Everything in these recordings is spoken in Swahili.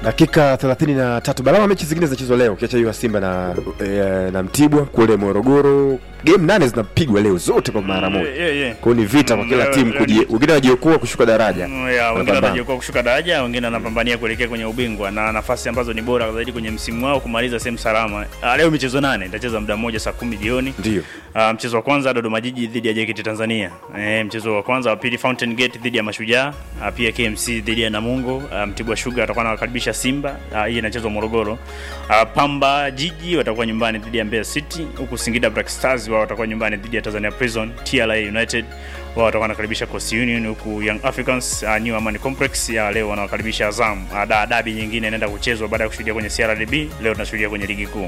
dakika 33 balama mechi zingine zinachezwa leo ukiacha hiyo ya simba na, e, na mtibwa kule morogoro game nane zinapigwa leo zote kwa mara moja Yeah, yeah. kwao ni vita kwa Mm, kila leo- timu leo kuji- ni- wengine wanajiokoa kushuka daraja Mm, ya, wengine Wanapambana. wanajiokoa kushuka daraja, wengine wanapambania kuelekea kwenye ubingwa na nafasi ambazo ni bora zaidi kwenye msimu wao kumaliza sehemu salama. Ah, leo michezo nane itacheza muda mmoja saa kumi jioni. ndio Uh, mchezo wa kwanza Dodoma Jiji dhidi ya JKT Tanzania. E, mchezo wa kwanza wa pili Fountain Gate dhidi ya Mashujaa, uh, pia KMC dhidi ya Namungo. Uh, Mtibwa Sugar atakuwa anawakaribisha Simba. Uh, hii inachezwa Morogoro. Uh, Pamba Jiji watakuwa nyumbani dhidi ya Mbeya City, huku Singida Black Stars wao watakuwa nyumbani dhidi ya Tanzania Prison. TRA United wao watakuwa wanakaribisha Coast Union, huku Young Africans uh, New Amani Complex ya leo wanawakaribisha Azam. Uh, da, dabi nyingine inaenda kuchezwa baada ya kushuhudia kwenye CRDB, leo tunashuhudia kwenye ligi kuu.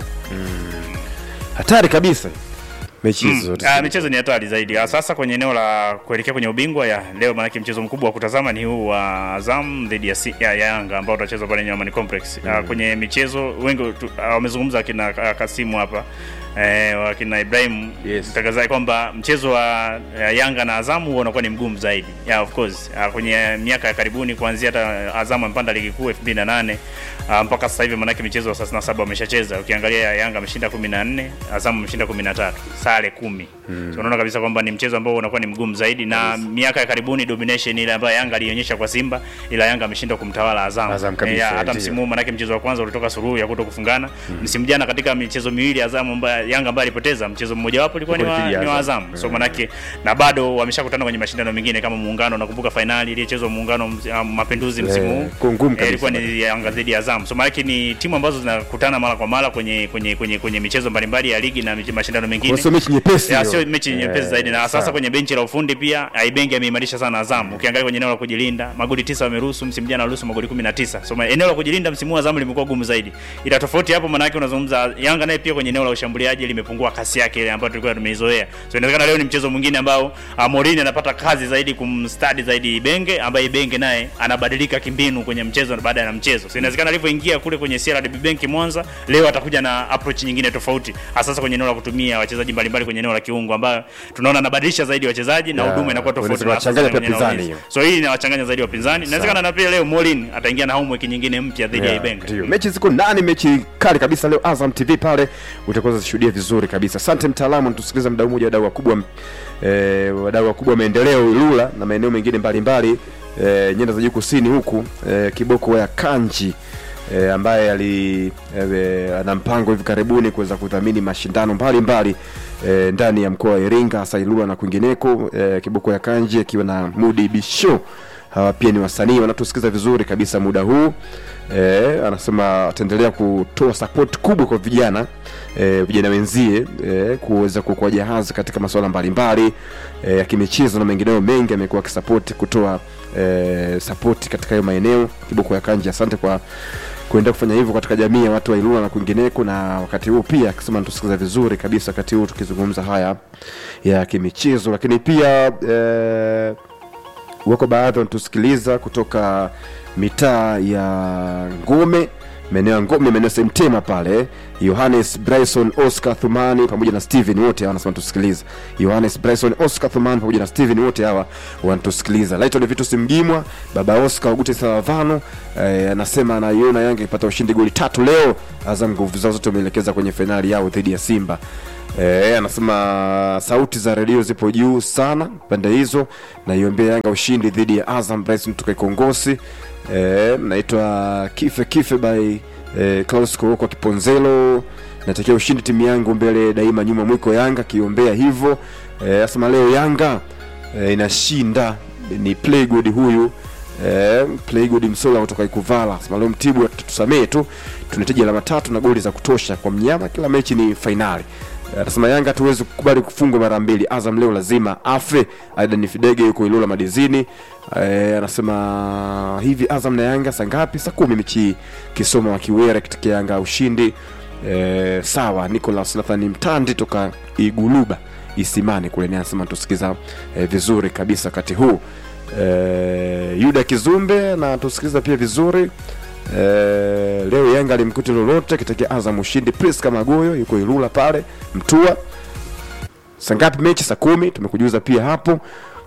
hatari kabisa mechi hizo zote Ah, michezo ni hatari zaidi. Ah, Sasa kwenye eneo la kuelekea kwenye ubingwa ya leo, maanake mchezo mkubwa wa kutazama ni huu wa Azam dhidi ya, Si- ya, ya Yanga ambao utachezwa pale Nyamani Complex. Ah, kwenye michezo wengi tu- ah, wamezungumza akina ah, Kasimu hapa eh, wakina Ibrahim Yes. mtangazaji kwamba mchezo wa eh, Yanga na Azamu huwa unakuwa ni mgumu zaidi. Yeah, of course. Ah, kwenye miaka ya karibuni kuanzia hata Azamu amepanda ligi kuu 2008 ah, mpaka sasa hivi manake michezo ya 37 wameshacheza. Ukiangalia Yanga ameshinda 14, Azamu ameshinda 13, sare 10. So unaona kabisa kwamba ni mchezo ambao unakuwa ni mgumu zaidi na miaka ya karibuni domination ile ambayo Yanga alionyesha kwa Simba ila Yanga ameshindwa kumtawala Azamu. Azam kabisa, Eh, hata ndio. msimu huu manake mchezo wa kwanza ulitoka suruhu ya kuto kufungana. Msimu jana katika michezo miwili Azamu ambayo Yanga ambayo alipoteza mchezo mmoja wapo ulikuwa ni wa, Dhidi ya ni wa Azam. Azam. So manake na bado wameshakutana kwenye mashindano mengine kama muungano, nakumbuka fainali iliyochezwa muungano ms- ah, mapinduzi msimu huu. kwa ngumu Eh, kabisa. ilikuwa ni Yanga dhidi ya Azam. So manake ni timu ambazo zinakutana mara kwa mara kwenye kwenye kwenye kwenye michezo mbalimbali ya ligi na mich- mashindano mengine. Kwa sio mechi nyepesi Ya, hiyo. sio mechi nyepesi Eh, zaidi na sasa sawa. kwenye benchi la ufundi pia Aibengi ameimarisha sana Azam. Ukiangalia kwenye eneo la kujilinda, magoli tisa wameruhusu, msimu jana waliruhusu magoli 19. So ma- eneo la kujilinda msimu huu Azam limekuwa gumu zaidi. Ila tofauti hapo maana yake unazungumza Yanga naye pia kwenye eneo la ushambuliaji limepungua kasi yake ile ambayo tulikuwa tumeizoea. So inawezekana leo ni mchezo mwingine ambao uh, Morini anapata kazi zaidi kumstadi zaidi Ibenge ambaye Ibenge naye anabadilika kimbinu kwenye mchezo baada ya mchezo. So inawezekana alivyoingia kule kwenye CRDB Bank Mwanza leo atakuja na approach nyingine tofauti hasa kwenye eneo la kutumia wachezaji mbalimbali kwenye eneo la kiungo ambayo tunaona anabadilisha zaidi wachezaji na Ya, huduma inakuwa tofauti unaweza na hasa kuwachanganya kwenye pia eneo la pinzani ulinzi. hiyo. So hii inawachanganya zaidi wapinzani. Inawezekana na pia leo Morin ataingia na homework nyingine mpya dhidi ya Yeah, Ibenge. ndio. mechi ziko ndani mechi kali kabisa leo azam tv pale utakuwa zishuhudia vizuri kabisa asante mtaalamu tusikiliza mdau mmoja wadau wakubwa eh, wadau wakubwa wa maendeleo ilula na maeneo mengine mbalimbali eh, nyanda za juu kusini huku eh, kiboko ya kanji E, ambaye ali e, ana mpango hivi karibuni kuweza kudhamini mashindano mbalimbali e, ndani ya mkoa wa Iringa hasa Ilula na kwingineko e, kiboko ya kanji akiwa na Mudi Bisho hawa pia ni wasanii wanatusikiza vizuri kabisa muda huu e, anasema ataendelea kutoa support kubwa kwa vijana e, vijana wenzie e, kuweza kukua jahazi katika masuala mbalimbali e, ya kimichezo na mengineo mengi amekuwa akisapoti kutoa e, sapoti katika hayo maeneo kiboko ya kanji asante kwa kuendelea kufanya hivyo katika jamii ya watu wa Ilula na kwingineko, na wakati huu pia akisema natusikiza vizuri kabisa wakati huu tukizungumza haya ya kimichezo, lakini pia eh, wako baadhi wanatusikiliza kutoka mitaa ya Ngome, maeneo ya Ngome, maeneo ya Semtema pale. Yohanes Bryson, Oscar Thumani pamoja na Steven wote hawa wanasema tusikiliza. Yohanes Bryson, Oscar Thumani pamoja na Steven wote hawa wanatusikiliza. Lighton Vitus Mgimwa, baba Oscar Ogute Salavano eh, anasema anaiona Yanga ipata ushindi goli tatu leo. Azam nguvu zao zote wameelekeza kwenye fainali yao dhidi ya Simba. E, anasema sauti za redio zipo juu sana pande hizo, naiombea Yanga ushindi dhidi ya Azam. Bryson tuka Kongosi. E, naitwa Kife Kife by e, Klaus Koroko Kiponzelo. Natakia ushindi timu yangu mbele daima, nyuma mwiko Yanga kiombea hivyo. E, asema leo Yanga e, inashinda. Ni Playgood huyu Eh, Playgood Msola kutoka Ikuvala sema leo Mtibwa tutusamee tu, tunahitaji alama tatu na goli za kutosha kwa mnyama. Kila mechi ni fainali. Anasema Yanga hatuwezi kukubali kufungwa mara mbili. Azam leo lazima afe. Aida ni Fidege yuko Ilula Madizini. E, anasema hivi Azam na Yanga saa ngapi? Saa kumi mechi hii. Kisoma wa Kiwera katika Yanga ushindi. E, sawa. Nicolas Nathani Mtandi toka Iguluba Isimani kule ni anasema tusikiza e, vizuri kabisa wakati huu. E, Yuda Kizumbe na tusikiliza pia vizuri. E, leo Yanga alimkuti lolote kitakia Azam ushindi. Priska Magoyo yuko Ilula pale Mtua. Saa ngapi mechi? Saa kumi. Tumekujuza pia hapo.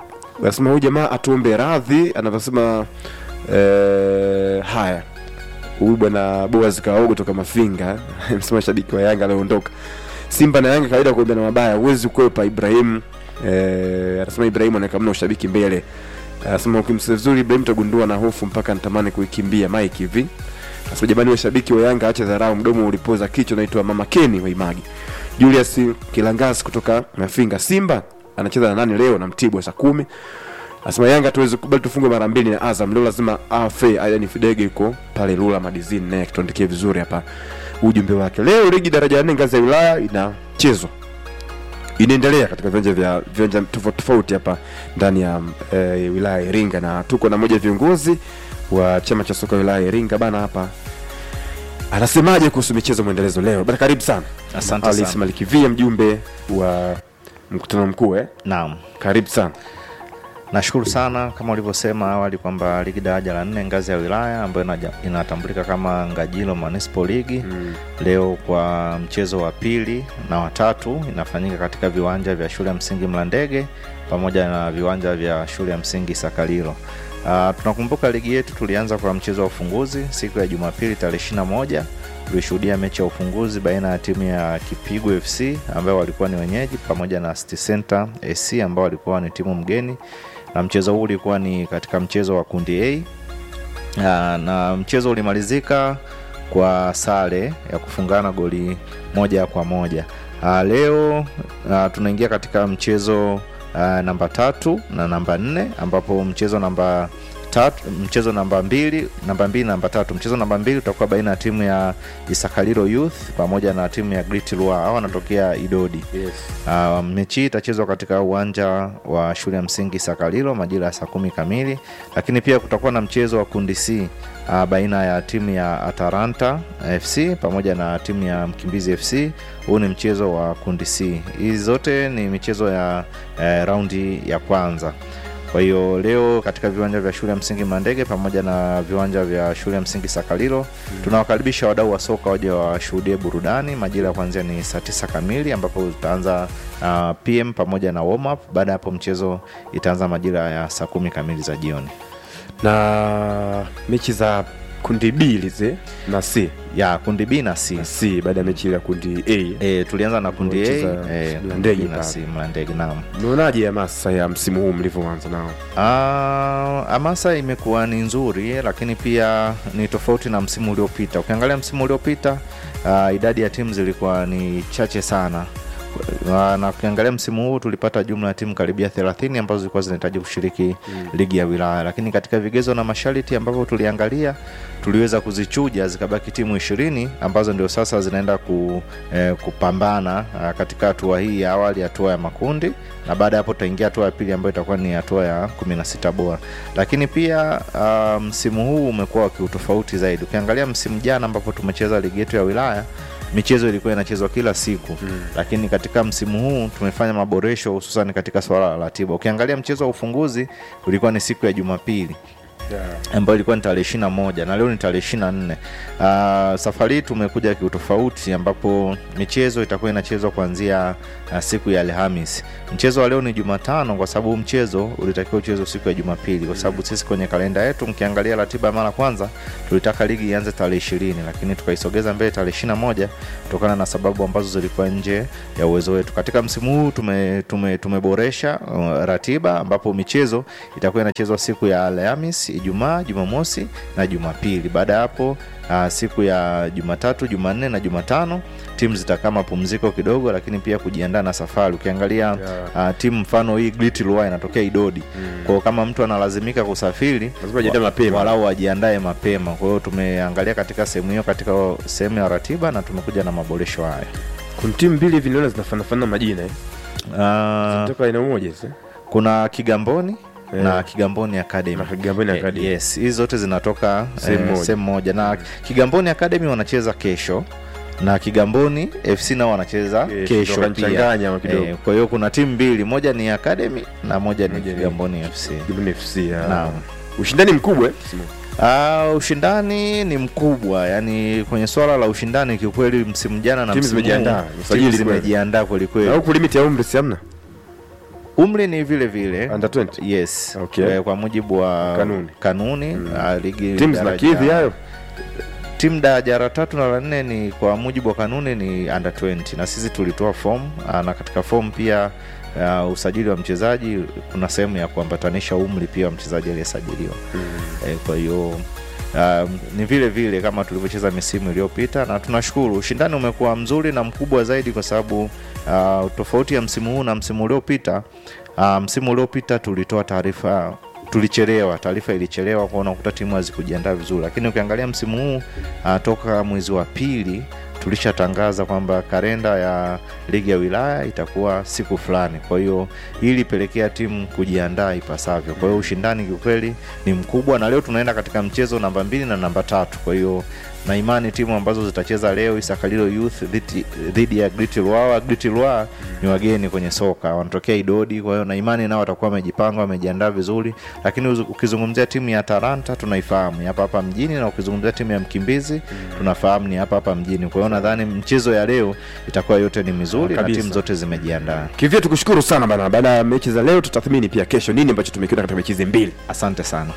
Anasema huyu jamaa atuombe radhi anavyosema. E, haya huyu bwana Boaz Kaogo toka Mafinga msema shabiki wa Yanga alioondoka. Simba na Yanga kawaida kuambia na mabaya, huwezi kukwepa Ibrahim. Eh, anasema Ibrahim anaweka mna ushabiki mbele. Anasema ukimsikia vizuri Ibrahim utagundua na hofu mpaka natamani kuikimbia Mike hivi. Anasema jamani, washabiki wa Yanga acha dharau, mdomo ulipoza kichwa. Naitwa Mama Keni wa Imagi. Julius Kilangasi kutoka Mafinga. Simba anacheza na nani leo? Na Mtibwa saa kumi. Anasema Yanga tuwezi kubali tufungwe mara mbili na Azam leo, lazima afe. Ayani Fidege yuko pale Lula Madizini, naye tuandikie vizuri hapa ujumbe wake. Leo ligi daraja ya nne ngazi ya wilaya inachezwa inaendelea katika viwanja vya viwanja tofauti tofauti hapa ndani ya e, wilaya ya Iringa, na tuko na mmoja wa viongozi wa chama cha soka wilaya ya Iringa bana hapa anasemaje kuhusu michezo mwendelezo leo bana? Karibu sana Asante Alice sana. Malikivia, mjumbe wa mkutano mkuu eh? Naam, Karibu sana. nashukuru sana kama ulivyosema awali kwamba ligi daraja la nne ngazi ya wilaya ambayo inaja- inatambulika kama Ngajilo Municipal League Mm. leo kwa mchezo wa pili na watatu inafanyika katika viwanja vya shule ya msingi Mlandege pamoja na viwanja vya shule ya msingi Sakalilo. Uh, tunakumbuka ligi yetu tulianza kwa mchezo wa ufunguzi siku ya Jumapili tarehe 21 tulishuhudia mechi ya ufunguzi baina ya timu ya Kipigo FC ambao walikuwa ni wenyeji pamoja na City Center AC ambao walikuwa ni timu mgeni, na mchezo huu ulikuwa ni katika mchezo wa kundi A Ah, na mchezo ulimalizika kwa sare ya kufungana goli moja kwa moja. Ah, leo ah, tunaingia katika mchezo ah, namba tatu na namba nne ambapo mchezo namba tatu, mchezo namba mbili namba mbili na namba tatu mchezo namba mbili utakuwa baina ya timu ya Isakalilo Youth pamoja na timu ya Great Lua hao wanatokea Idodi. Yes. Uh, mechi hii itachezwa katika uwanja wa shule ya msingi Sakalilo majira ya saa kumi kamili, lakini pia kutakuwa na mchezo wa kundi C uh, baina ya timu ya Atalanta FC pamoja na timu ya Mkimbizi FC. Huu ni mchezo wa kundi C. Hizi zote ni michezo ya eh, raundi ya kwanza. Kwa hiyo leo katika viwanja vya shule ya msingi Mandege pamoja na viwanja vya shule ya msingi Sakalilo tunawakaribisha wadau wa soka waje washuhudie burudani. Majira ya kuanzia ni saa tisa kamili ambapo utaanza uh, PM pamoja na warm up. Baada ya hapo mchezo itaanza majira ya saa kumi kamili za jioni. Na mechi za kundi B lize na C Ya kundi B na C. na C baada ya mechi ya kundi A. E, tulianza na kundi A Walicheza e, Mlandege kundi B na pale. C Mlandege, naam. Unaonaje hamasa ya msimu huu mlivyoanza nao? Ah, hamasa imekuwa ni nzuri lakini pia ni tofauti na msimu uliopita. Ukiangalia msimu uliopita ah, idadi ya timu zilikuwa ni chache sana. Ah, na ukiangalia msimu huu tulipata jumla ya timu karibia 30 ambazo zilikuwa zinahitaji kushiriki ligi ya wilaya, lakini katika vigezo na masharti ambavyo tuliangalia tuliweza kuzichuja zikabaki timu ishirini ambazo ndio sasa zinaenda ku, eh, kupambana ah, katika hatua hii ya awali, hatua ya makundi, na baada ya hapo tutaingia hatua ya pili ambayo itakuwa ni hatua ya 16 bora. Lakini pia ah, msimu huu umekuwa wa kiutofauti zaidi. Ukiangalia msimu jana ambapo tumecheza ligi yetu ya wilaya michezo ilikuwa inachezwa kila siku mm. Lakini katika msimu huu tumefanya maboresho hususan katika swala la ratiba. Ukiangalia mchezo wa ufunguzi ulikuwa ni siku ya Jumapili ambayo ilikuwa ni tarehe ishiri na moja na leo ni tarehe ishiri na nne. Uh, safari hii tumekuja kiutofauti ambapo michezo itakuwa inachezwa kuanzia uh, siku ya Alhamis. Mchezo wa leo ni Jumatano kwa sababu huu mchezo ulitakiwa uchezwe siku ya Jumapili, kwa sababu sisi kwenye kalenda yetu, mkiangalia ratiba ya mara kwanza, tulitaka ligi ianze tarehe ishirini lakini tukaisogeza mbele tarehe ishiri na moja kutokana na sababu ambazo zilikuwa nje ya uwezo wetu. Katika msimu huu tume, tume, tumeboresha uh, ratiba ambapo michezo itakuwa inachezwa siku ya Alhamis, Ijumaa, Jumamosi na Jumapili. Baada ya hapo uh, siku ya Jumatatu, Jumanne na Jumatano timu zitakaa mapumziko kidogo, lakini pia kujiandaa na safari. Ukiangalia uh, timu mfano hii Great Lua inatokea Idodi mm. kwao kama mtu analazimika kusafiri Lazima ajiandae mapema. walau ajiandae mapema. Kwa hiyo tumeangalia katika sehemu hiyo, katika sehemu ya ratiba na tumekuja na maboresho haya. Kuna timu mbili hivi naona zinafanafana majina eh. Uh, Zinatoka aina moja sasa. kuna Kigamboni Eh. na Kigamboni Academy. Na Kigamboni Eh, Academy. yes, hizi zote zinatoka Sehemu eh, moja. sehemu moja na Kigamboni Academy wanacheza kesho na Kigamboni FC nao wanacheza Kesho, kesho pia. wakanichanganya wa kidogo. Eh, kwa hiyo kuna timu mbili, moja ni Academy na moja ni Moja ni- Kigamboni FC. Kigamboni FC. ah. Naam. Ushindani mkubwa eh. msimu huu. Ah, ushindani ni mkubwa, yani kwenye swala la ushindani kiukweli, msimu jana na Timu msimu zimejiandaa, huu, usajili timu kweli. zimejiandaa kwelikweli. Na huku limit ya umri si hamna? Umri ni vile vile Under 20. yes Okay. eh, kwa mujibu wa Kanuni. kanuni ah, ligi Timu daraja- zinakidhi hayo. timu daraja la tatu na la nne ni kwa mujibu wa kanuni ni under 20 na sisi tulitoa fomu ah, na katika fomu pia uh, usajili wa mchezaji kuna sehemu ya kuambatanisha umri pia wa mchezaji aliyesajiliwa eh, kwa hiyo um, ni vile vile kama tulivyocheza misimu iliyopita na tunashukuru ushindani umekuwa mzuri na mkubwa zaidi kwa sababu uh, tofauti ya msimu huu na msimu uliopita uh, msimu uliopita tulitoa taarifa tulichelewa taarifa ilichelewa kuona kuta timu hazikujiandaa vizuri lakini ukiangalia msimu huu uh, toka mwezi wa pili tulishatangaza kwamba kalenda ya ligi ya wilaya itakuwa siku fulani kwa hiyo hii ilipelekea timu kujiandaa ipasavyo kwa hiyo ushindani kiukweli ni mkubwa na leo tunaenda katika mchezo namba mbili na namba tatu kwa hiyo na imani timu ambazo zitacheza leo isakalilo youth dhidi- dhidi ya griti lwawa griti lwawa ni wageni kwenye soka wanatokea idodi kwa hiyo na imani nao watakuwa wamejipanga wamejiandaa vizuri lakini uzu- ukizungumzia timu ya taranta tunaifahamu ni hapa hapa mjini na ukizungumzia timu ya mkimbizi tunafahamu ni hapa hapa mjini kwa hiyo nadhani mchezo ya leo itakuwa yote ni mizuri na Kabisa. timu zote zimejiandaa kivyo tukushukuru sana bana baada ya mechi za leo tutathmini pia kesho nini ambacho tumekiona katika mechi hizi mbili asante sana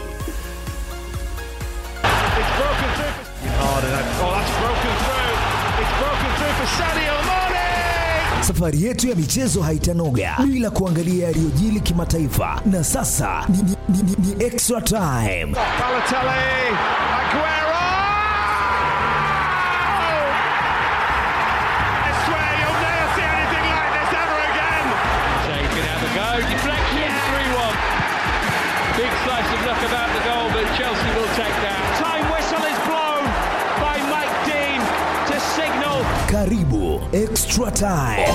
It's broken through for hard and that, oh, that's broken through. It's broken through for Sadio Mane. Safari yetu ya michezo haitanoga bila kuangalia yaliyojili kimataifa, na sasa ni, ni, ni, ni, ni extra time. Balotelli, Aguero. I swear you'll never see anything like this ever again. Shea can have a go. Deflection, 3 1. Big slice of luck about the goal, but Chelsea will take that. Time whistle is blown by Mike Dean to signal Karibu extra time.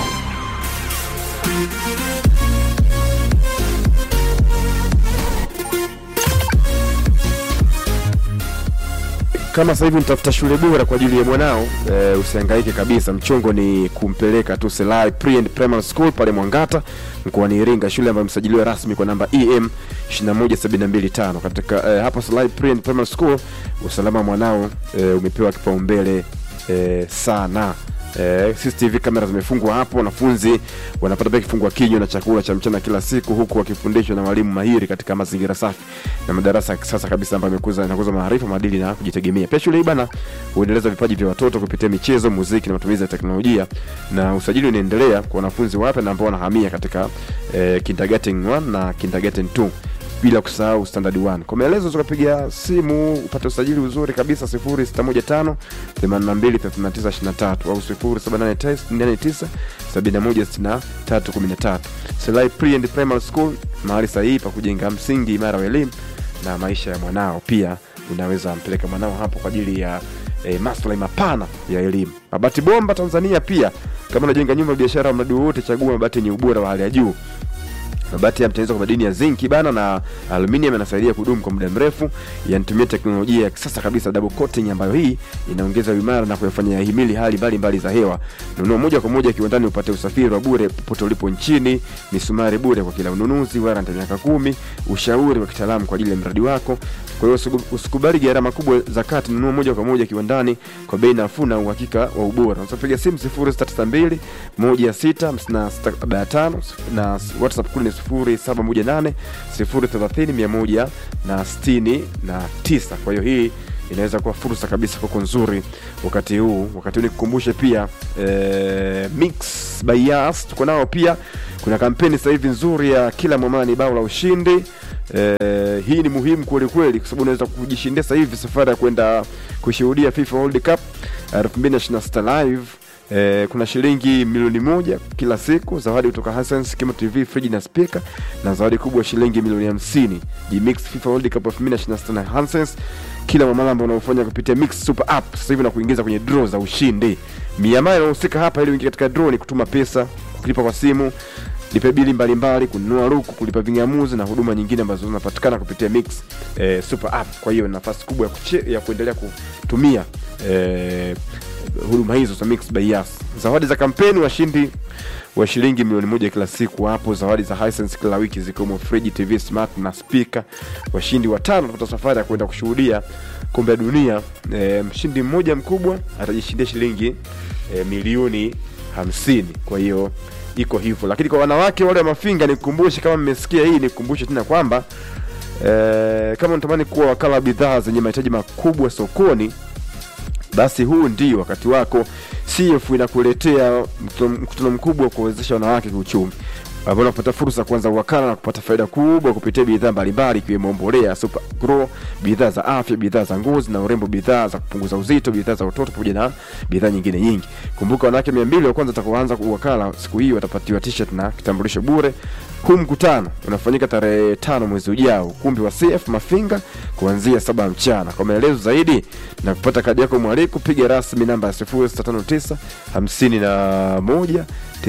kama sasa hivi mtafuta shule bora kwa ajili ya mwanao e, usihangaike kabisa mchongo ni kumpeleka tu Selai Pre and Primary School pale Mwangata mkoani Iringa shule ambayo imesajiliwa rasmi kwa namba EM 21725 katika e, hapo Selai Pre and Primary School usalama wa mwanao e, umepewa kipaumbele e, sana Eh, CCTV kamera zimefungwa hapo, wanafunzi wanapata pia kifungua kinywa na chakula cha mchana kila siku, huku wakifundishwa na walimu mahiri katika mazingira safi na madarasa ya kisasa kabisa ambayo yamekuza yanakuza maarifa, maadili na kujitegemea. Pia shule hii bana huendeleza vipaji vya watoto kupitia michezo, muziki na matumizi ya teknolojia, na usajili unaendelea kwa wanafunzi wapya na ambao wanahamia katika eh, kindergarten 1 na kindergarten 2 bila kusahau standard 1 kwa maelezo tukapiga simu upate usajili uzuri kabisa 0615 823923 au 0789 716313 Selai Pre and Primary School mahali sahihi pa kujenga msingi imara wa elimu na maisha ya mwanao pia unaweza mpeleka mwanao hapo kwa ajili ya e, maslahi mapana ya elimu mabati bomba tanzania pia kama unajenga nyumba biashara au mradi wowote chagua mabati yenye ubora wa hali ya juu mabati yametengenezwa kwa madini ya zinki bana na aluminium yanasaidia kudumu kwa muda mrefu yanatumia teknolojia ya kisasa kabisa double coating ambayo hii inaongeza uimara na kuyafanya yahimili hali mbalimbali za hewa nunua moja kwa moja kiwandani upate usafiri wa bure popote ulipo nchini misumari bure kwa kila ununuzi warranty ya miaka kumi ushauri wa kitaalamu kwa ajili ya mradi wako kwa hiyo usiku- usikubali gharama kubwa za kati nunua moja kwa moja kiwandani kwa bei nafuu na uhakika wa ubora unapiga simu 0662 16 na whatsapp kule ni 0718 030 169 kwa hiyo hii inaweza kuwa fursa kabisa kwako nzuri wakati huu wakati huu nikukumbushe pia eh, mix by Yas tuko nao pia kuna kampeni sasa hivi nzuri ya kila mwamala ni bao la ushindi eh, hii ni muhimu kweli kweli kwa sababu unaweza kujishindia sasa hivi safari ya kwenda kushuhudia FIFA World Cup 2026 live Eh, kuna shilingi milioni moja kila siku zawadi kutoka Hisense Kimo TV friji na speaker na zawadi kubwa shilingi milioni hamsini Gmix FIFA World Cup 2026 na Hisense kila mamala ambao unaofanya kupitia Mix Super App sasa hivi na kuingiza kwenye draw za ushindi miamala inahusika hapa ili uingie katika draw ni kutuma pesa kulipa kwa simu lipe bili mbalimbali kununua ruku kulipa vingamuzi na huduma nyingine ambazo zinapatikana kupitia mix eh, super app kwa hiyo nafasi kubwa ya, kuche, ya kuendelea kutumia eh, huduma hizo za mix by Yas. zawadi za kampeni washindi wa shilingi milioni moja kila siku hapo zawadi za Hisense kila wiki zikiwemo friji tv smart na spika washindi watano watapata safari ya kwenda kushuhudia kombe la dunia e, mshindi mmoja mkubwa atajishindia shilingi e, milioni hamsini kwa hiyo iko hivyo lakini kwa wanawake wale wa mafinga nikukumbushe kama mmesikia hii nikukumbushe tena kwamba e, kama unatamani kuwa wakala wa bidhaa zenye mahitaji makubwa sokoni basi huu ndio wakati wako. CF inakuletea mkutano mkutano mkubwa wa kuwezesha wanawake kiuchumi ambao unapata fursa ya kuanza uwakala na kupata faida kubwa kupitia bidhaa mbalimbali ikiwemo mbolea Super Grow, bidhaa za afya, bidhaa za ngozi na urembo, bidhaa za kupunguza uzito, bidhaa za utoto pamoja na bidhaa nyingine nyingi. Kumbuka wanawake 200 wa kwanza watakaoanza uwakala siku hii watapatiwa t-shirt na kitambulisho bure. Huu mkutano unafanyika tarehe tano mwezi ujao, ukumbi wa CF Mafinga kuanzia saba mchana. Kwa maelezo zaidi na kupata kadi yako mwaliko, piga rasmi namba ya 0659 51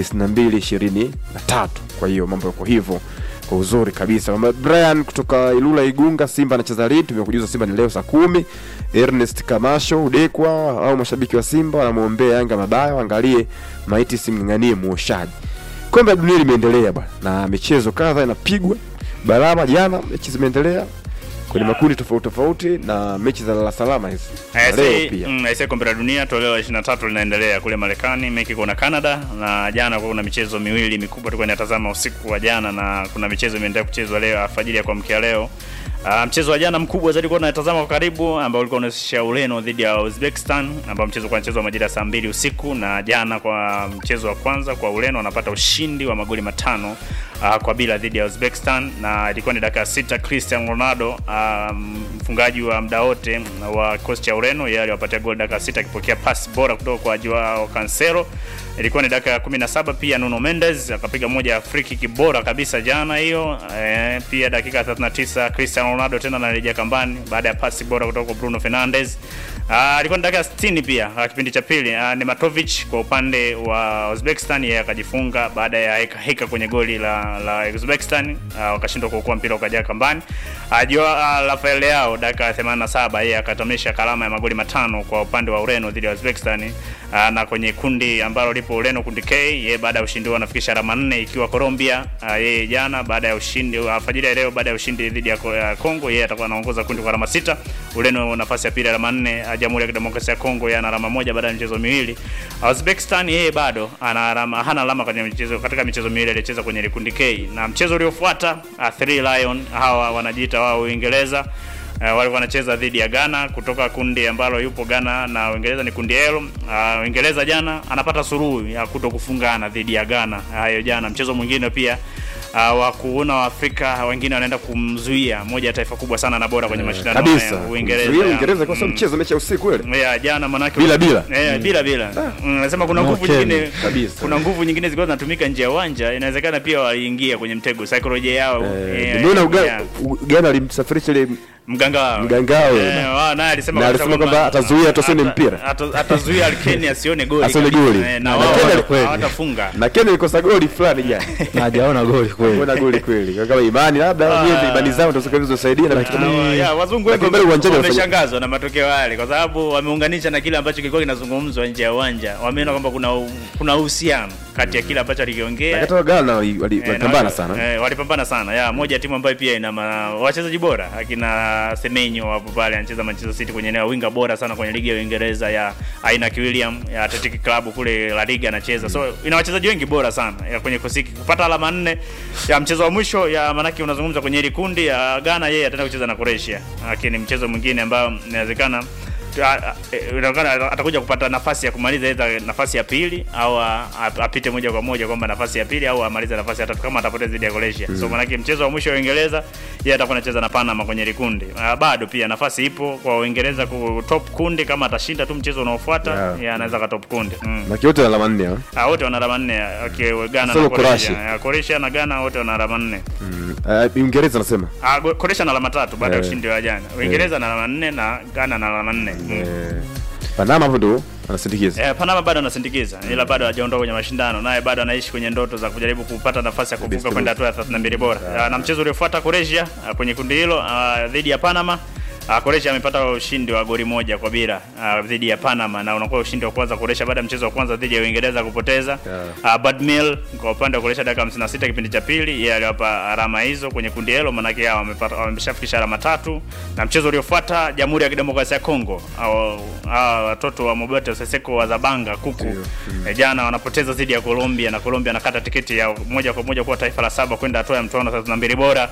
9223. Kwa hiyo mambo yako hivyo kwa uzuri kabisa. Mama Brian kutoka Ilula Igunga, Simba anacheza lini? Tumekujuza Simba ni leo saa kumi. Ernest Kamasho Udekwa au mashabiki wa Simba wanamwombea Yanga mabaya, waangalie maiti simng'ang'anie muoshaji. Kombe la dunia limeendelea bwana, na michezo kadha inapigwa Barama. Jana mechi zimeendelea kwenye makundi tofauti tofauti, na mechi za lala salama hizi Na leo pia aise kombe la dunia toleo la 23 linaendelea kule Marekani, Mexico na Canada, na jana kuna michezo miwili mikubwa tulikuwa tunatazama usiku wa jana, na kuna michezo imeendelea kuchezwa leo alfajiri ya kuamkia leo. Uh, mchezo wa jana mkubwa zaidi kwa tunatazama kwa karibu ambao ulikuwa unahusisha Ureno dhidi ya Uzbekistan ambao mchezo kwa mchezo wa majira saa mbili usiku, na jana kwa mchezo wa kwanza kwa Ureno wanapata ushindi wa magoli matano uh, kwa bila dhidi ya Uzbekistan, na ilikuwa ni dakika ya sita. Cristiano Ronaldo uh, mfungaji wa muda wote wa kikosi cha Ureno, yeye aliwapatia goli dakika ya sita akipokea pasi bora kutoka kwa Joao Cancelo. Ilikuwa ni dakika ya 17 pia Nuno Mendes akapiga moja ya free kick bora kabisa jana hiyo. E, pia dakika ya 39 Cristiano Ronaldo tena anarejea kambani baada ya pasi bora kutoka kwa Bruno Fernandes. Ah, ilikuwa ni dakika ya 60 pia ah, kipindi cha pili ah, Nematovic kwa upande wa Uzbekistan yeye akajifunga baada ya heka heka kwenye goli la la Uzbekistan ah, wakashindwa kuokoa mpira ukajaa kambani. Ah, Joao ah, Rafael Leao dakika ya 87 yeye akatamisha kalama ya magoli matano kwa upande wa Ureno dhidi ya Uzbekistan ah, na kwenye kundi ambalo lipo Ureno kundi K yeye baada ya ushindi wao anafikisha alama nne ikiwa Colombia ah, yeye jana baada ya ushindi alfajiri ya leo baada ya ushindi dhidi ya Ko- ya Kongo yeye atakuwa anaongoza kundi kwa alama sita. Ureno nafasi ya pili alama nne. ah, Jamhuri ya Kidemokrasia ya Kongo yeye ana alama moja baada ya michezo miwili. Ah, Uzbekistan yeye bado ana alama hana alama kwenye michezo katika michezo miwili aliyocheza kwenye ile kundi K. Na mchezo uliofuata ah, Three Lion hawa wanajiita wao Uingereza Uh, walikuwa wanacheza dhidi ya Ghana kutoka kundi ambalo yupo Ghana na Uingereza ni kundi L. Uh, Uingereza jana anapata suruhu ya kuto kufungana dhidi ya Ghana. Hayo jana mchezo mwingine pia uh, wa kuona Waafrika wengine wanaenda kumzuia moja ya taifa kubwa sana na bora kwenye mashindano kabisa. haya, Uingereza. Zuia Uingereza kwa sababu Mm. mchezo mechi ya usiku ile. Yeah, jana manake Bila bila. Eh, bila bila. Mm, Nasema kuna No nguvu Kenya, nyingine kabisa. kuna nguvu nyingine zilikuwa zinatumika nje ya uwanja. Inawezekana pia waliingia kwenye mtego saikolojia yao. Eh, eh, Nimeona yeah. Uga- U- Ghana alimsafirisha ile mganga wao Mganga wao. eh, wao naye alisema Na kabisa alisema kwamba atazuia tusione ata- mpira. ata- atazuia Alkeni asione goli Asione kabisa. goli. Eh, na Na wao Kenya hawata- kweli. hawatafunga na Kenya ilikosa goli fulani jana. na hajaona goli kweli. Kuna goli kweli. Kama imani labda Ah. wenyewe imani zao ndio zikazosaidia na kitu Ah, ya, wazungu wengi Lakini mbele uwanjani wanafanya- wameshangazwa na matokeo yale kwa sababu wameunganisha na kile ambacho kilikuwa kinazungumzwa nje ya uwanja. Wameona kwamba kuna u- kuna uhusiano kati ya kile ambacho alikiongea Hata Ghana wali- wali- Eh, na walipambana wali- sana. Eh, walipambana sana. Ya, moja ya timu ambayo pia ina ma- wachezaji bora. Akina Semenyo wapo pale anacheza Manchester City kwenye eneo winga bora sana kwenye ligi ya Uingereza ya aina William ya Athletic Club kule La Liga anacheza. So ina wachezaji wengi bora sana ya kwenye kosiki. Kupata alama nne ya mchezo wa mwisho ya manake unazungumza kwenye hili kundi ya Ghana yeye ataenda kucheza na Croatia. Lakini mchezo mwingine ambao inawezekana a- a- eh, inaonekana atakuja kupata nafasi ya kumaliza aidha nafasi ya pili au a- a- apite moja kwa moja kwamba nafasi ya pili au amalize nafasi ya tatu kama atapoteza dhidi ya Croatia. So maanake mchezo wa mwisho wa Uingereza yeye atakuwa anacheza na Panama kwenye likundi. Uh, bado pia nafasi ipo kwa Uingereza ku top kundi kama atashinda tu mchezo unaofuata Yeah. yeye anaweza ka top kundi. Mm. Na kiote alama nne. ah. Ah, wote wana alama nne okay, Ghana Solo na Croatia. Croatia. Yeah, Croatia na Ghana wote wana alama nne. Mm. Ah, Uingereza nasema. Ah, Go- Croatia na alama tatu baada ya Eh. ushindi wa jana. Uingereza na alama nne na Ghana na alama nne. Mm. Eh, Panama hapo ndo anasindikiza. Eh, Panama bado anasindikiza ila bado hajaondoka kwenye mashindano, naye bado anaishi kwenye ndoto za kujaribu kupata nafasi ya kuvuka Kabisa. kwenda hatua ya 32 bora. Ah, Na mchezo uliofuata Croatia ah, kwenye kundi hilo ah, dhidi ya Panama ah, Croatia amepata ushindi wa goli moja kwa bila ah, dhidi ya Panama na unakuwa ushindi wa kwanza Croatia baada ya mchezo wa kwanza dhidi ya Uingereza kupoteza. Yeah. Ah, Badmil kwa upande wa Croatia dakika 56 kipindi cha pili, yeye aliwapa alama hizo kwenye kundi hilo, maanake hao wamepata wameshafikisha alama tatu. Na mchezo uliofuata Jamhuri ya Kidemokrasia ya Kongo au hao watoto wa Mobeto Seseko wa Zabanga kuku eh, jana wanapoteza dhidi ya Colombia na Colombia anakata tiketi ya moja kwa moja kuwa taifa la saba kwenda hatua ya mtoano 32 bora.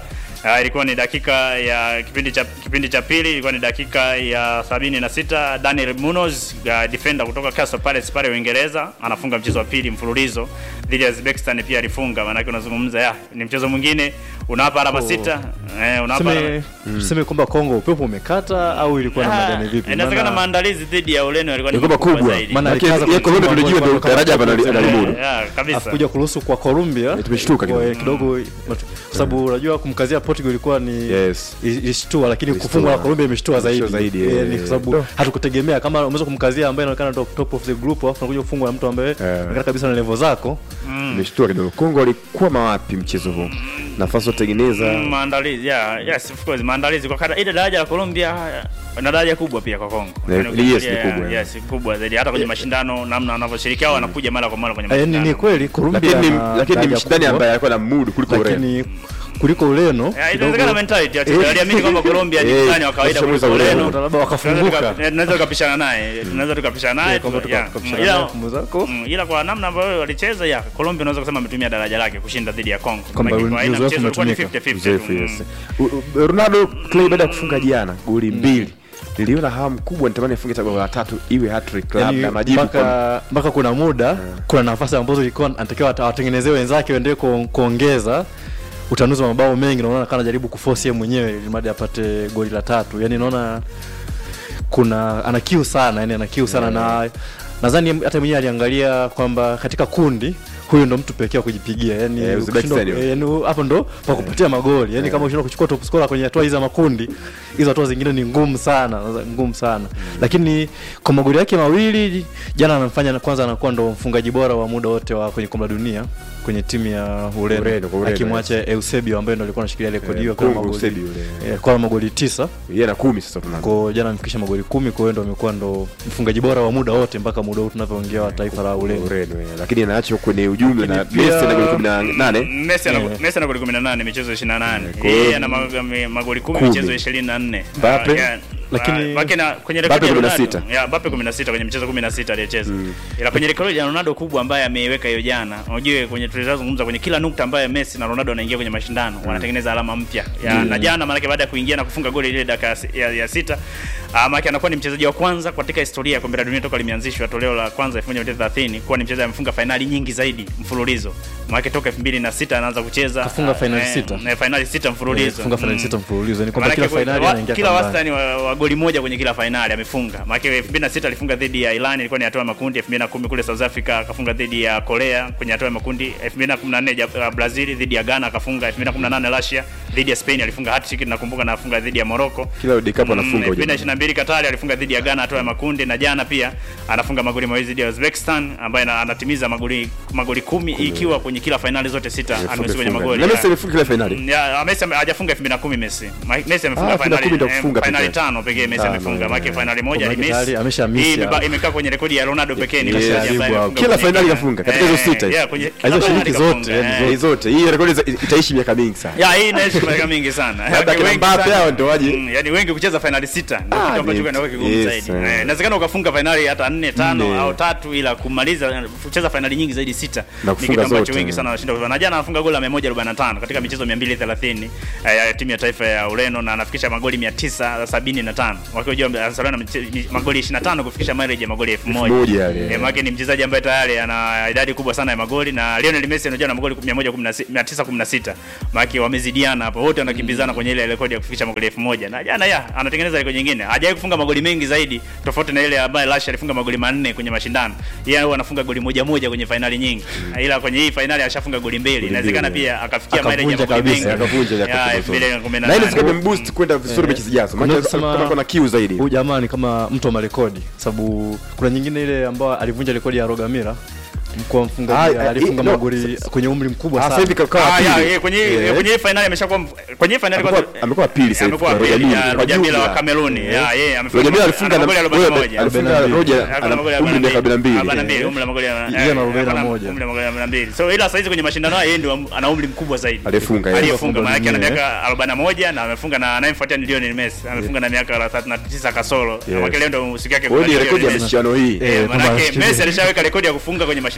Uh, ilikuwa ni dakika ya kipindi cha kipindi cha pili ilikuwa ni dakika ya sabini na sita Daniel Munoz uh, defender kutoka Crystal Palace pale Uingereza anafunga mchezo wa pili mfululizo dhidi ya Uzbekistan pia alifunga. Maana unazungumza ya ni mchezo mwingine unawapa alama sita eh, unawapa alama- Tuseme tuseme kwamba Kongo upepo umekata au ilikuwa namna gani vipi? inawezekana Maana- maandalizi dhidi ya Ureno yalikuwa ni Ilikuwa makubwa makubwa. zaidi. Maana Lakini alikaza yeye Colombia kuchukua tulijua goli ndio kama daraja hapa kama- analimudu. Yeah, kabisa. Alafu kuja kuruhusu kwa Colombia tumeshtuka kidogo. kwa- kidogo kwa sababu unajua kumkazia Portugal ilikuwa ni Yes. i- ilishtua lakini Ilishtua. kufungwa na Colombia imeshtua zaidi. Imeshtua zaidi, Eh, eh. ni kwa sababu No. hatukutegemea kama unaweza kumkazia ambaye anaonekana top, top of the group alafu unakuja kufungwa na mtu ambaye anaonekana kabisa na level zako. Imeshtua kidogo. Kongo walikwama wapi mchezo huu? Nafasi watengeneza Mm, maandalizi yeah, yes of course maandalizi kwa kada ile daraja la Colombia na daraja kubwa pia kwa Kongo. Ne- Yaani yes, ni ukiangalia, kubwa, Yes, kubwa zaidi hata kwenye mashindano namna wanavyoshiriki au wanakuja mara kwa mara kwenye Eh, ni, mashindano. ni kweli Colombia lakini ni- ana lakini ni daraja mshindani kubwa, ambaye alikuwa na mudu kuliko Ureno. lakini kuliko Ureno Yeah, kidogo- inawezekana mentality ya timu. Waliamini kwamba Colombia ni Eh, mtani wa kawaida washamuza kuliko Ureno. Ureno. labda wakafunguka. Tunaweza tuka- eh, tunaweza tukapishana naye tunaweza tukapishana naye kwamba tu- tuka- yeah. tukapishana Mm, ila- naye kumbe zako. mm, ila kwa namna ambayo walicheza ya Colombia unaweza kusema ametumia daraja lake kushinda dhidi ya Kongo Kwamba Maana kwa aina uzoefu mchezo ulikuwa ni umetumika. 50-50 Uzoefu, tu. yes. Mm. U- u- Ronaldo Clay baada ya kufunga jana goli mbili niliona hamu kubwa nitamani afunge hata goli la tatu iwe hat-trick Yaani labda majibu kwa mpaka mpaka kuna muda kuna nafasi ambazo ilikuwa anatakiwa ata- awatengenezee wenzake waendelee kuong- kuongeza utanuzi wa mabao mengi, naona kana anajaribu kuforce yeye mwenyewe ili mradi apate goli la tatu. Yani naona kuna ana kiu sana, yani ana kiu sana na nadhani hata mwenyewe aliangalia kwamba katika kundi huyu ndo mtu pekee wa kujipigia yani Eh, Uzbekistan ukishindwa- hiyo. eh, yani hapo ndo pa kupatia magoli yani kama ushindwa kuchukua top scorer kwenye hatua hizi za makundi hizo hatua zingine ni ngumu sana ngumu sana lakini kwa magoli yake mawili jana anamfanya kwanza anakuwa ndo mfungaji bora wa muda wote wa kwenye kombe la dunia kwenye timu ya Ureno, Ureno kwa Ureno, akimwacha Eusebio ambaye ndo alikuwa anashikilia rekodi hiyo kwa Kongo, magoli Eusebio yule. eh, kwa magoli tisa yeye na kumi sasa Ronaldo. kwa jana amefikisha magoli kumi kwa hiyo ndo amekuwa ndo mfungaji bora wa muda wote mpaka muda huu tunavyoongea wa taifa la Ureno Ureno eh, lakini anaachwa kwenye ujumla na Lakini pia- Messi na goli 18 Messi ana Eh. Messi ana goli 18 michezo 28. kwa hiyo- Yeye ana mag- me- magoli 10 Kumi. michezo 24. Mbappe? Ah, yeah. Lakini- Ah, Mbappe na kwenye Mbappe rekodi ya 16. Ronaldo. Yeah, Mbappe 16 kwenye michezo 16 aliyecheza. Ila kwenye rekodi ya Ronaldo kubwa ambaye ameiweka hiyo jana. Unajua kwenye tulizozungumza kwenye kila nukta ambayo Messi na Ronaldo wanaingia kwenye mashindano wanatengeneza alama mpya. Ya, Na jana maana baada ya kuingia na kufunga goli ile dakika ya, si- ya, ya sita ah, maana anakuwa ni mchezaji wa kwanza katika historia ya kombe la dunia toka limeanzishwa toleo la kwanza 1930 kuwa ni mchezaji amefunga fainali nyingi zaidi mfululizo. Maana toka 2006 anaanza kucheza Kafunga ah, fainali eh, sita. eh, fainali sita mfululizo. funga fainali Mm. sita mfululizo yani kwamba Maanake kila fainali wa- anaingia kila kambani. wastani wa, wa goli moja kwenye kila fainali amefunga. Maana 2006 alifunga dhidi ya Iran ilikuwa ni hatua ya makundi, 2010 kule South Africa akafunga dhidi ya Korea kwenye hatua ya makundi, 2014 ja- uh, Brazil dhidi ya Ghana akafunga, 2018 Russia dhidi ya Spain alifunga hat-trick nakumbuka na afunga dhidi ya Morocco. kila World Cup anafunga Mm, huyo. 2022 Katari alifunga dhidi ya Ghana hatua ya makundi na jana pia anafunga magoli mawili dhidi ya Uzbekistan ambaye ana- anatimiza magoli magoli kumi ikiwa kwenye kila fainali zote sita Amefunga, amehusika kwenye funga. magoli. Na Messi Yeah. amefunga kila fainali Mm, ya, Messi ame- hajafunga 2010 Messi. Ma- Messi amefunga Ah, 2010 finali ndio kufunga eh, finali pekee. tano pekee Messi Ah, amefunga. no, Maana no, finali moja ni Kwa maana Messi. tayari ameshamisi Hii imeba- hapo. imekaa kwenye rekodi ya Ronaldo pekee ni Yes, mchezaji ambaye wow. amefunga Kila kwenye finali kila- kafunga, katika hizo Eh, sita. yeah, kwenye kila Alizoshiriki finali zote, kafunga, yani eh. Hii zote hii rekodi za- itaishi miaka mingi sana Ya hii inaishi miaka mingi sana. Labda kina Wengi Mbappe sana- hao ndio waje. Mm, Yaani wengi kucheza finali sita ndio Ah, kitu ambacho ni- kinakuwa kigumu yes, zaidi. eh. Eh, Inawezekana ukafunga finali hata 4 5 Nne. au tatu ila kumaliza kucheza finali nyingi zaidi sita. Na Ni kufunga kitu ambacho zote. wengi sana wanashinda kufanya. Na jana anafunga goli la 145 katika michezo 230 eh, ya timu ya taifa ya Ureno na anafikisha magoli 975. Wakiwa anasalia na mche- mi- magoli 25 kufikisha mileage ya magoli 1000. moja yale. Eh, maana ni mchezaji ambaye tayari ana idadi kubwa sana ya magoli na Lionel Messi anajua na magoli 116 916. Maana wamezidiana hapo. Wote wanakimbizana kwenye ile rekodi ya kufikisha magoli 1000. Na jana ya anatengeneza rekodi nyingine. Hajawahi kufunga magoli mengi zaidi tofauti na ile ambaye Lash alifunga magoli manne kwenye mashindano. Yeye huwa anafunga goli moja moja kwenye fainali nyingi. Ila kwenye hii fainali ashafunga goli mbili. Inawezekana mbili, pia akafikia mileage ya Akavunja magoli mengi. kabisa, akavunja ile Ya, akatoka zote. 2018. na ile zikabe mboost kwenda vizuri mechi zijazo maana Unaweza kusema- kama kuna kiu zaidi Huyu jamaa ni kama mtu wa marekodi, sababu kuna nyingine ile ambayo alivunja rekodi ya Rogamira mkuu mfungaji Ah, alifunga eh, no, magoli kwenye umri mkubwa Ah, sana. sasa hivi kakawa Ah, ya, pili ye, kwenye Eh. kwenye hii finali ameshakuwa mf- kwenye hii finali Amekuwa- kwanza amekuwa pili sasa hivi amekuwa kwa pili Roger Mila, ya kwa Roger Mila wa jumla. Kameruni ya yeye amefunga Roger Mila alifunga ana na magoli wewe, 41 alifunga Roger Ana ana magoli umri wa 42 42 umri wa magoli ya- Yeye ana eh, 41. umri wa magoli ya 42 so ila saizi kwenye mashindano haya yeye ndio ana umri mkubwa zaidi Aliyefunga, yeye. aliyefunga maana yake ana Aliyefunga miaka 41 na amefunga na anayefuatia ni Lionel Messi amefunga na miaka 39 kasoro Yes. na leo ndio siku yake Kwa hiyo ni kuna rekodi ya Lionel Messi. michuano hii Eh, Eh, kwamba manake anafikiria- Messi alishaweka rekodi ya kufunga kwenye mashindano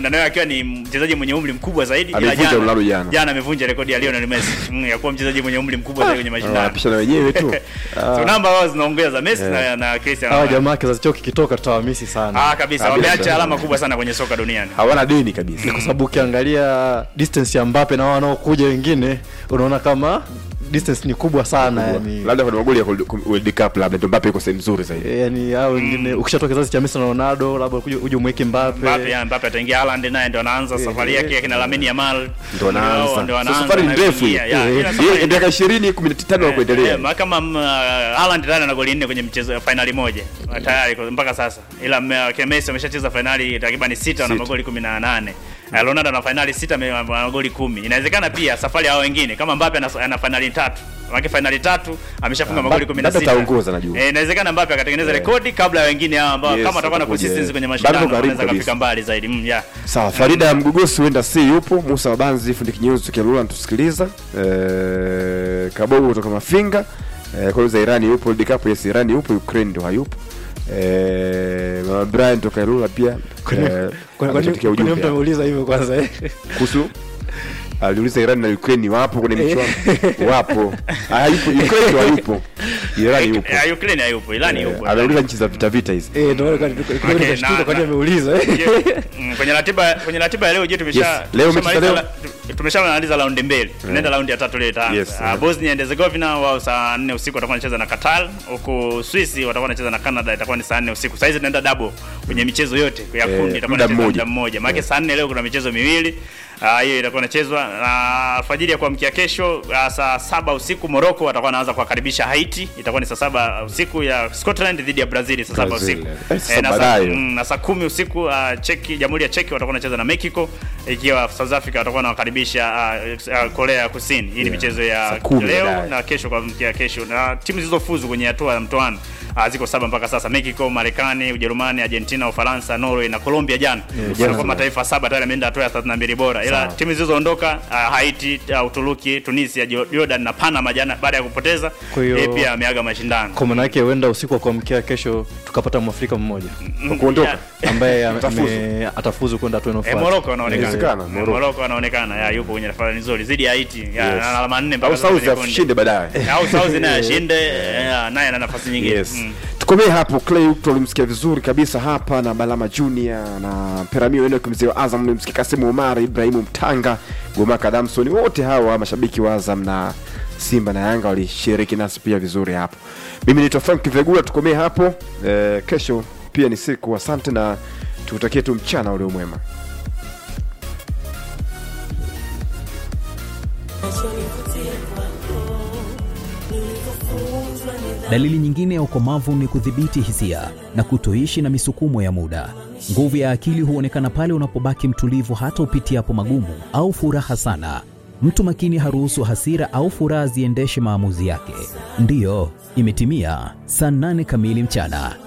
mashindano yao akiwa ni mchezaji mwenye umri mkubwa zaidi ila Amevunja jana- Ronaldo jana. jana amevunja rekodi ya Lionel Messi mm, ya kuwa mchezaji mwenye umri mkubwa zaidi kwenye mashindano wanapisha na wenyewe tu so namba wao zinaongea za Messi na, na Cristiano hawa Ronaldo. jamaa kizazi chao kikitoka tutawamisi sana ah kabisa Kabisa. wameacha alama kubwa sana kwenye soka duniani hawana deni kabisa kwa sababu ukiangalia distance ya Mbappe na wao wanaokuja wengine unaona kama distance ni kubwa sana yani labda kuna magoli ya World Cup labda ndio Mbappe yuko sehemu nzuri zaidi Eh, yani hao wengine ukishatoka kizazi cha Messi na Ronaldo labda uje uje umweke Mbappe Mbappe ya Mbappe ataingia Haaland naye ndo anaanza safari yake akina Lamine Yamal Ndio anaanza. ndio So anaanza safari ni na ndefu kuingia. hiyo. Ya, Eh, ila eh, safari- miaka 20 15 na kuendelea Eh, eh, kama mm, uh, Haaland tayari ana goli nne kwenye mchezo ya finali moja tayari kwa- mpaka sasa, ila mm, uh, Messi ameshacheza finali takriban sita na Sita. magoli 18. Uh, Ronaldo ana finali sita ame- ana magoli kumi. Inawezekana pia safari ya hao wengine kama Mbappe ana, ana finali tatu Maana finali tatu ameshafunga Ah, magoli Mbappe 16. ataongoza najua. Eh, inawezekana Mbappe akatengeneza rekodi kabla ya wengine hao ambao Yes, kama atakuwa na atakuja, consistency eh. kwenye Bado mashindano karibu anaweza kabisa. kafika mbali zaidi. Mm, yeah. sawa farida ya mgogosi huenda si yupo musa wabanzi fundi kinyeruzi tukialula natusikiliza eh, kabogo kutoka mafinga eh, kwanza irani yupo World Cup yes irani yupo ukraine ndo hayupo eh, mama brian toka ilula pia eh, ametuandikia ujumbe mtu hapa. ameuliza hivyo kwanza eh? kuhusu aliuliza Iran na Ukraine wapo kwenye michuano wapo hayupo Ukraine ndo hayupo Iran yupo Eh, Ukraine hayupo, Irani Eh, yupo. ameuliza nchi za vita vita hizi Eh, ndio kwa nini Okay, nimeshtuka na- kwa nini na- ameuliza eh? Je, mm, kwenye ratiba kwenye ratiba ya leo je tumesha Yes, leo mechi za tumeshamaliza leo? la- tumeshamaliza raundi mbili tunaenda raundi ya tatu leo itaanza Yes, Ah, yeah. Bosnia and Herzegovina wao saa 4 usiku watakuwa wanacheza na Qatar huku Swiss watakuwa wanacheza na Canada itakuwa ni saa 4 usiku sasa hizi tunaenda double kwenye michezo yote ya Eh, kundi itakuwa muda inachezwa mmoja. muda mmoja maana saa 4 leo kuna michezo miwili Ah, hiyo itakuwa inachezwa na alfajiri ya kuamkia kesho ah, saa saba usiku Morocco watakuwa wanaanza kuwakaribisha Haiti itakuwa ni saa saba usiku ya Scotland dhidi ya Brazil saa saba Brazil, usiku eh. Eh, sasa Eh, na saa- baadaye. mm, na saa kumi usiku uh, Cheki, Jamhuri ya Cheki watakuwa wanacheza na Mexico, ikiwa South Africa watakuwa wanawakaribisha uh, uh, Korea ya Kusini. Hii ni michezo Saa ya kumi leo baadaye. na kesho kwa mkia kesho, na timu zilizofuzu kwenye hatua ya mtoano uh, ziko saba mpaka sasa: Mexico, Marekani, Ujerumani, Argentina, Ufaransa, Norway na Colombia. Jana wanakuwa mataifa saba tayari yameenda hatua ya 32 bora, ila timu zilizoondoka uh, Haiti, uh, Uturuki, Tunisia, Jo- Jordan na Panama jana baada ya kupoteza Kwa hiyo- eh, pia ameaga mashindano kwa maana yake huenda usiku wa kuamkia kesho tukapata mwafrika mmoja kwa kuondoka Yeah. ambaye ame- Atafuzu. ame- atafuzu kwenda hatua Eh, inayofuata Morocco anaonekana. Inawezekana, Eh, Morocco. Morocco anaonekana ya yupo kwenye nafasi nzuri zidi ya Haiti. Ya, Yes. ana alama nne mpaka au sasa South kwenye kundi. ashinde baadaye Au South naye ashinde, eh, naye ana nafasi nyingine. yes Mm. tukomee hapo clay tulimsikia vizuri kabisa hapa na balama junior na peramio eno mzee wa azam nimsikia kasimu omar ibrahimu mtanga gomaka damson wote hawa mashabiki wa azam na simba na yanga walishiriki nasi pia vizuri hapo mimi naitwa frank vegula tukomee hapo eh, kesho pia ni siku asante na tukutakie tu mchana ulio mwema Dalili nyingine ya ukomavu ni kudhibiti hisia na kutoishi na misukumo ya muda. Nguvu ya akili huonekana pale unapobaki mtulivu hata upitiapo magumu au furaha sana. Mtu makini haruhusu hasira au furaha ziendeshe maamuzi yake. Ndiyo, imetimia saa nane kamili mchana.